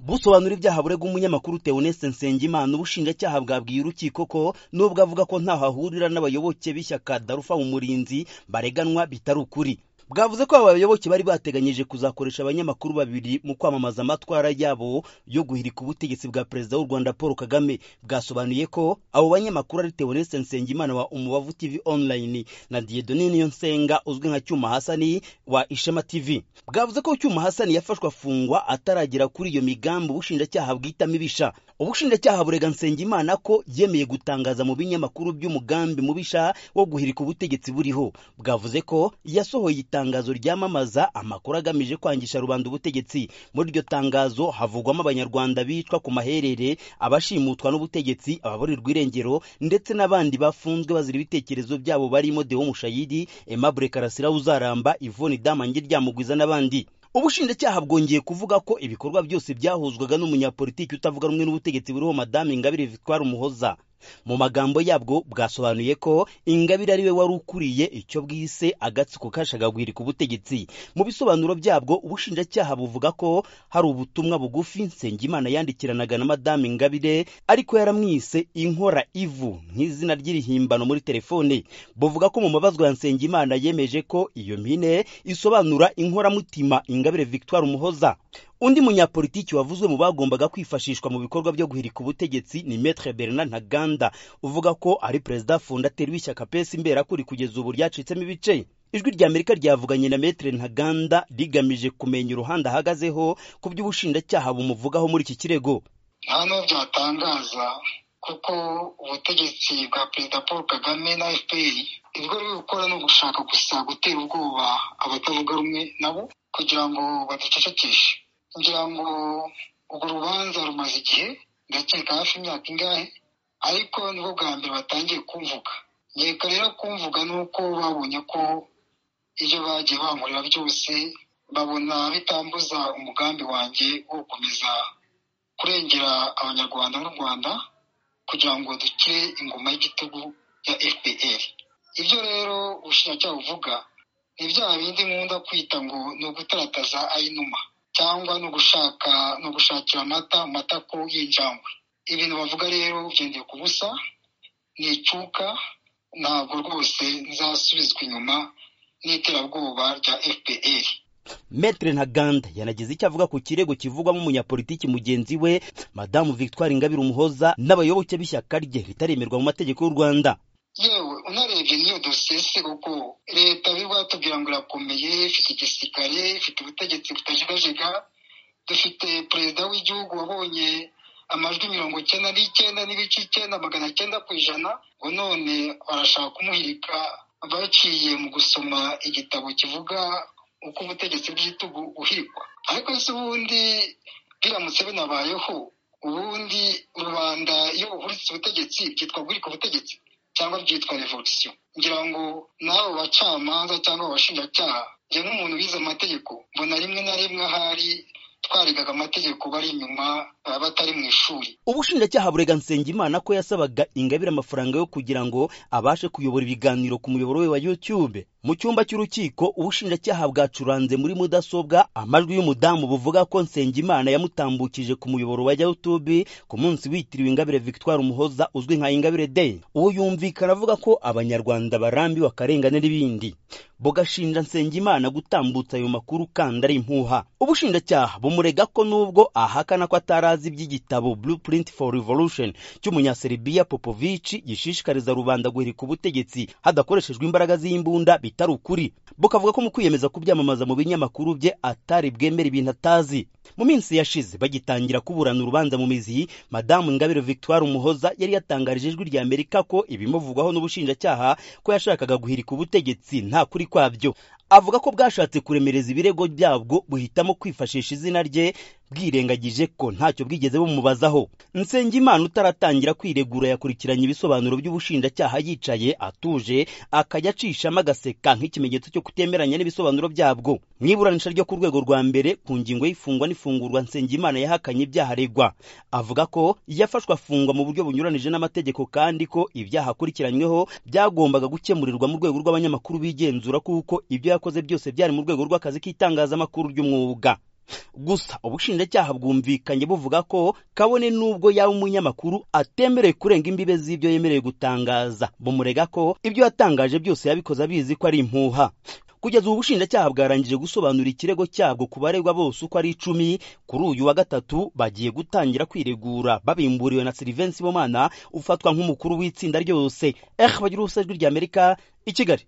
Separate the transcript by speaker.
Speaker 1: busobanura ibyaha burega umunyamakuru Theoneste Nsengimana ubushinjacyaha bwabwiye urukiko ko nubwo avuga ko ntaho ahurira n'abayoboke b'ishyaka Darufa mu murinzi bareganwa bitari ukuri bwavuze ko aba bayoboke bari bateganyije kuzakoresha abanyamakuru babiri mu kwamamaza amatwara yabo yo guhirika ubutegetsi bwa perezida w'u rwanda paul kagame bwasobanuye ko abo banyamakuru ari teoneste nsengimana wa umubavu tv online na diedone niyonsenga uzwi nka cyuma hasani wa ishema tv bwavuze ko cyuma hasani yafashwe afungwa ataragera kuri iyo migambi ubushinjacyaha bwita mibisha ubushinjacyaha burega nsengimana ko yemeye gutangaza mu binyamakuru by'umugambi mubisha wo guhirika ubutegetsi buriho bwavuze ko yasohoye itangazo ryamamaza amakuru agamije kwangisha rubanda ubutegetsi muri iryo tangazo havugwamo abanyarwanda bicwa ku maherere abashimutwa n'ubutegetsi ababurirwa irengero ndetse n'abandi bafunzwe bazira ibitekerezo byabo barimo dewo mushayidi aimable karasira uzaramba ivoni damange ryamugwiza n'abandi ubushinjacyaha bwongeye kuvuga ko ibikorwa byose byahuzwaga n'umunyapolitiki utavuga rumwe n'ubutegetsi buriho madame ingabire victoire umuhoza mu magambo yabwo bwasobanuye ko ingabire ari we wari ukuriye icyo bwise agatsiko kashagagwiri ku butegetsi mu bisobanuro byabwo ubushinjacyaha buvuga ko hari ubutumwa bugufi nsengimana yandikiranaga na madame ingabire ariko yaramwise inkora ivu nk'izina ry'irihimbano muri telefone buvuga ko mu mabazwa ya nsengimana yemeje ko iyo mpine isobanura inkoramutima ingabire victoire umuhoza undi munyapolitiki wavuzwe mu bagombaga kwifashishwa mu bikorwa byo guhirika ubutegetsi ni Maître Bernard Ntaganda uvuga ko ari perezida fondateri w'ishyaka PS imberakuri kugeza ubu ryacitsemo ibice ijwi ry'amerika ryavuganye na Maître Ntaganda rigamije kumenya uruhande ahagazeho ku by'ubushinjacyaha bumuvugaho muri iki kirego
Speaker 2: nta n'ubwo byatangaza kuko ubutegetsi bwa perezida paul kagame na fpr ibyo bari gukora ni ugushaka gusa gutera ubwoba abatavuga rumwe nabo kugira ngo baducecekeshe ngira ngo urwo rubanza rumaze igihe ndakeka hafi imyaka ingahe ariko nibwo bwa mbere batangiye kumvuga nkeka rero kumvuga ni uko babonye ko ibyo bagiye bankorera byose babona bitambuza umugambi wanjye wo gukomeza kurengera abanyarwanda n'u rwanda kugira ngo dukire ingoma y'igitugu ya fpr ibyo rero ubushinjacyaha buvuga ni ibyaha bindi nkunda kwita ngo ni ugutarataza ayinuma cyangwa ni ugushaka ni ugushakira amata mu matako y'injangwe ibintu bavuga rero byongeye ku busa ni icuka ntabwo rwose nzasubizwa inyuma n'iterabwoba rya fpr
Speaker 1: Maître Ntaganda yanagize icyo avuga ku kirego kivugwamo umunyapolitiki mugenzi we madamu victoire ingabire umuhoza n'abayoboke b'ishyaka rye ritaremerwa mu mategeko y'u rwanda
Speaker 2: yewe unarebye niyo dosese kuko leta bwatubwira ngo irakomeye ifite igisirikare ifite ubutegetsi butajegajega dufite perezida w'igihugu wabonye amajwi mirongo icyenda n'icyenda n'ibice icyenda magana cyenda ku ijana ngo none barashaka kumuhirika baciye mu gusoma igitabo kivuga uko ubutegetsi bw'igitugu uhirikwa ariko se ubundi biramutse binabayeho ubundi rubanda iyo buhuritse ubutegetsi byitwa guhirika ubutegetsi cyangwa byitwa revolisiyo ngira ngo n'abo bacamanza cyangwa abashinjacyaha njye nk'umuntu wize amategeko mbona rimwe na rimwe ahari twarigaga amategeko bari inyuma batari mu ishuri
Speaker 1: ubushinjacyaha burega nsengimana ko yasabaga ingabire amafaranga yo kugira ngo abashe kuyobora ibiganiro ku muyoboro we wa youtube mu cyumba cy'urukiko ubushinjacyaha bwacuranze muri mudasobwa amajwi y'umudamu buvuga ko nsengimana yamutambukije ku muyoboro wa youtube ku munsi witiriwe ingabire victoire umuhoza uzwi nka ingabire day uwo yumvikana avuga ko abanyarwanda barambiwe akarengane n'ibindi bugashinja nsengimana gutambutsa ayo makuru kandi ari impuha ubushinjacyaha bumurega ko nubwo ahakana ko atarazi iby'igitabo blueprint for revolution cy'umunyaserbia popovici gishishikariza rubanda guhirika ubutegetsi hadakoreshejwe imbaraga z'imbunda bitari ukuri bukavuga ko mu kwiyemeza kubyamamaza mu binyamakuru bye atari bwemera ibintu atazi mu minsi yashize bagitangira kuburana urubanza mu mizi madamu ingabire victoire umuhoza yari yatangarije ijwi rya amerika ko ibimuvugwaho n'ubushinjacyaha ko yashakaga guhirika ubutegetsi nta kuri kwabyo avuga ko bwashatse kuremereza ibirego byabwo buhitamo kwifashisha izina rye bwirengagije ko ntacyo bwigeze bumubazaho nsengimana utaratangira kwiregura yakurikiranye ibisobanuro by'ubushinjacyaha yicaye atuje akajya acishamo agaseka nk'ikimenyetso cyo kutemeranya n'ibisobanuro byabwo mu iburanisha ryo ku rwego rwa mbere ku ngingo y'ifungwa n'ifungurwa nsengimana yahakanye ibyaha aregwa avuga ko yafashwe afungwa mu buryo bunyuranije n'amategeko kandi ko ibyaha akurikiranyweho byagombaga gukemurirwa mu rwego rw'abanyamakuru bigenzura kuko ibyo yakoze byose byari mu rwego rw'akazi k'itangazamakuru ry'umwuga gusa ubushinjacyaha bwumvikanye buvuga ko kabone n'ubwo yaba umunyamakuru atemerewe kurenga imbibe z'ibyo yemerewe gutangaza bumurega ko ibyo yatangaje byose yabikoze abizi ko ari impuha kugeza ubu bushinjacyaha bwarangije gusobanura ikirego cyabwo ku baregwa bose uko ari icumi kuri uyu wa gatatu bagiye gutangira kwiregura babimburiwe na silivensi bomana ufatwa nk'umukuru w'itsinda ryose ehe bagira ubusajwi ry'amerika i kigali